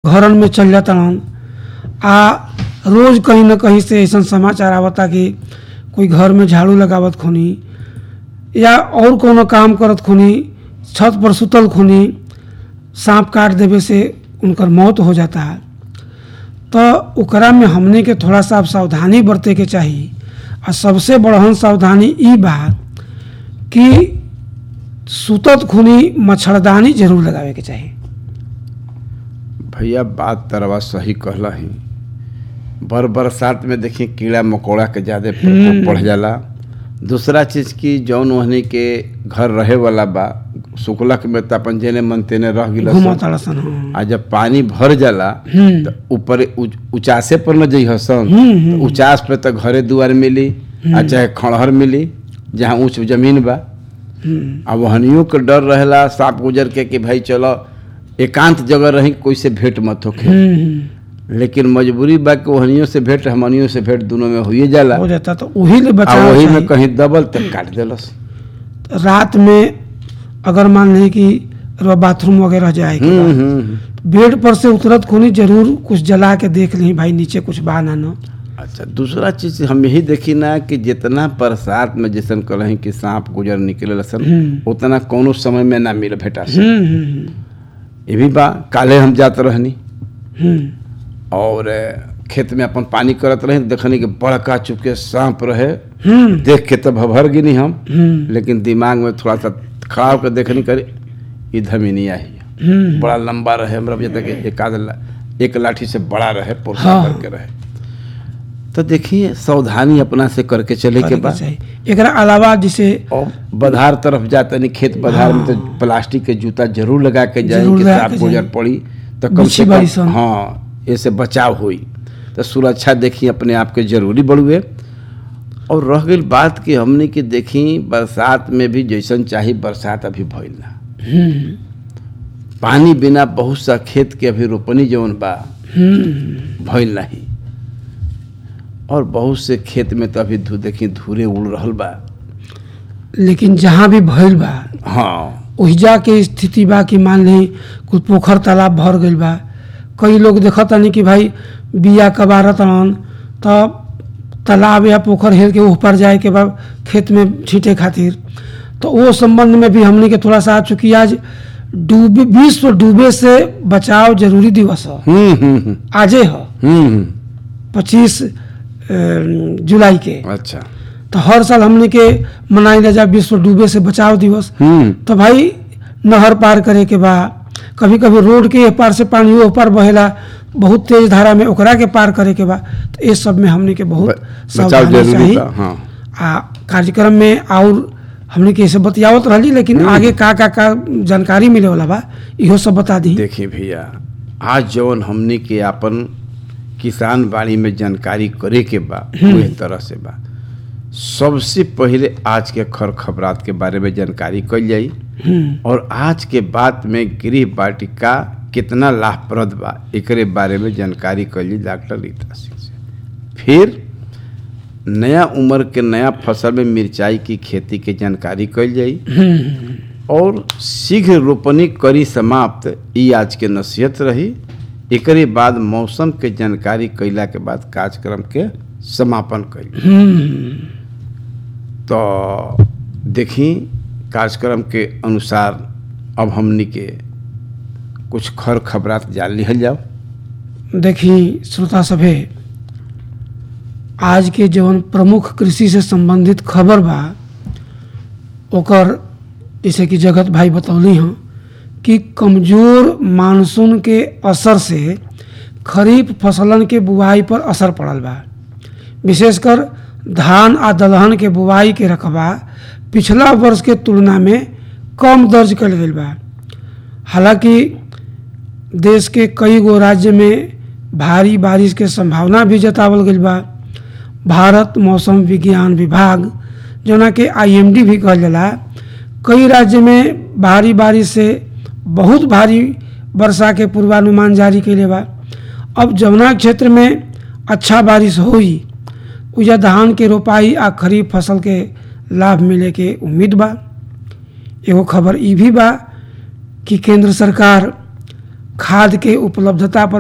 घरन में चल जाता आ रोज कहीं ना कहीं से ऐसा समाचार आवता कि कोई घर में झाड़ू लगावत खुनी या और कोनो काम करत खुनी छत पर सुतल खुनी सांप काट देवे से उनकर मौत हो जाता है तो ओकरा में हमने के थोड़ा सा सावधानी बरते के चाहिए आ सबसे बड़हन सावधानी ई बा कि सुतत खुनी मच्छरदानी जरूर लगावे के चाहिए भैया बात तरवा सही कहला ही बर बरसात में देखिए कीड़ा मकोड़ा के ज्यादा प्रकोप बढ़ जाला दूसरा चीज की जौन वहनी के घर रहे वाला बा सुखलक में त अपन जेने मन तेने रह गिल घुमा ताड़ा सन हाँ। आ जब पानी भर जाला हम्म। तो ऊपर उ- उचासे पर न जइह सन हम्म, तो उचास पे तो घरे दुआर मिली आ चाहे खड़हर मिली जहाँ ऊंच जमीन बा हम्म, आ वहनियों के डर रहेला सांप गुजर के कि भाई चलो एकांत जगह रही कोई से भेंट मत होखे हम्म, लेकिन मजबूरी बा कि वहनियों से भेंट हमनियों से भेंट दोनों में होइए जाला हो जाता तो वही ले आ बचाव वही में चाहिए। कहीं दबल तक काट देलस रात में अगर मान ली कि रउआ बाथरूम वगैरह जाए के हम्म, बा, हम्म, हम्म। बेड पर से उतरत खुनी जरूर कुछ जला के देख ली भाई नीचे कुछ बा ना न अच्छा दूसरा चीज हम यही देखी ना कि जितना बरसात में जैसन कलही कि सांप गुजर निकले लसन हम्म। उतना कोनो समय में ना मिल भेटा सन हम्म, हम्म, ये भी बा काले हम जात रहनी हम्म, और अ, खेत में अपन पानी करत रही देखनी कि बड़का चुपके सांप रहे हम्म, देख के तब भर गिनी हम हम्म, लेकिन दिमाग में थोड़ा सा खड़ा होकर देखनी करे इधर में नहीं आई हम्म, बड़ा लंबा रहे हमरा बुझा था कि एक आध ला, एक लाठी से बड़ा रहे पुरसा हाँ। करके रहे तो देखिए सावधानी अपना से करके चले के करे के बाद चाहिए एकरा अलावा जैसे और बधार तरफ जाते नहीं खेत बधार में तो प्लास्टिक के जूता जरूर लगा के जाए जरूर कि लगा सांप के गुजर जाए। पड़ी तो कम बिच्छी से कम बारिश होना। हाँ ऐसे बचाव हुई तो सुरक्षा देखी अपने आप के जरूरी बढ़ुए और रह गई बात कि हमने कि देखी बरसात में भी जैसन चाही बरसात अभी भइल ना हम्म, पानी बिना बहुत सा खेत के अभी रोपनी जौन बा हम्म, भइल नहीं और बहुत से खेत में तो अभी धू देखी धूरे उड़ रहल बा लेकिन जहाँ भी भइल बा हाँ ओहिजा के स्थिति बा कि मान ली कुछ पोखर तालाब भर गइल बा कई लोग देखत नहीं कि भाई बिया कबारत रहन तब तालाब या पोखर हेल के ऊपर जाए के बाद खेत में छींटे खातिर तो वो संबंध में भी हमने के थोड़ा सा आ चुकी आज डूबे विश्व डूबे से बचाव जरूरी दिवस है हम्म हम्म हम्म आजे है हम्म हम्म पच्चीस जुलाई के अच्छा तो हर साल हमने के मनाई जा विश्व डूबे से बचाव दिवस हम्म तो भाई नहर पार करे के बा कभी कभी रोड के ए पार से पानी ओ पार बहेला बहुत तेज धारा में ओकरा के पार करे के बा तो ये सब में हमने के बहुत ब- बचाव सावधानी जरूरी चाहिए बा हाँ आ कार्यक्रम में और हमने के ऐसे बतियावत रही लेकिन आगे का का का जानकारी मिले वाला बा इहो सब बता दी देखिए भैया आज जौन हमने के आपन किसान बाड़ी में जानकारी करे के बा वही तरह से बा सबसे पहले आज के खर खबरात के बारे में जानकारी कल जाई हम्म, और आज के बात में गृह वाटिका कितना लाभप्रद बा एकरे बारे में जानकारी कल जाई डॉक्टर रीता सिंह से फिर नया उम्र के नया फसल में मिर्चाई की खेती के जानकारी कल जाई हम्म, और शीघ्र रोपनी करी समाप्त ई आज के नसीहत रही एकरे बाद मौसम के जानकारी कैला के बाद कार्यक्रम के समापन कैल हम्म, तो देखी कार्यक्रम के अनुसार अब हमनी के कुछ खर खबरात जान लिहल जाओ देखी श्रोता सभे आज के जवन प्रमुख कृषि से संबंधित खबर बा ओकर जैसे कि जगत भाई बतौली हैं कि कमजोर मानसून के असर से खरीफ फसलन के बुआई पर असर पड़ल बा विशेषकर धान आ दलहन के बुआई के रकबा पिछला वर्ष के तुलना में कम दर्ज कल गई बा हालांकि देश के कई गो राज्य में भारी बारिश के संभावना भी जतावल गई बा भारत मौसम विज्ञान विभाग जोना के आईएमडी भी कहल जाला कई राज्य में भारी बारिश से बहुत भारी वर्षा के पूर्वानुमान जारी कैले बा अब जमुना क्षेत्र में अच्छा बारिश होई उजा धान के रोपाई आ खरीफ फसल के लाभ मिले के उम्मीद बा एगो खबर ई भी बा कि केंद्र सरकार खाद के उपलब्धता पर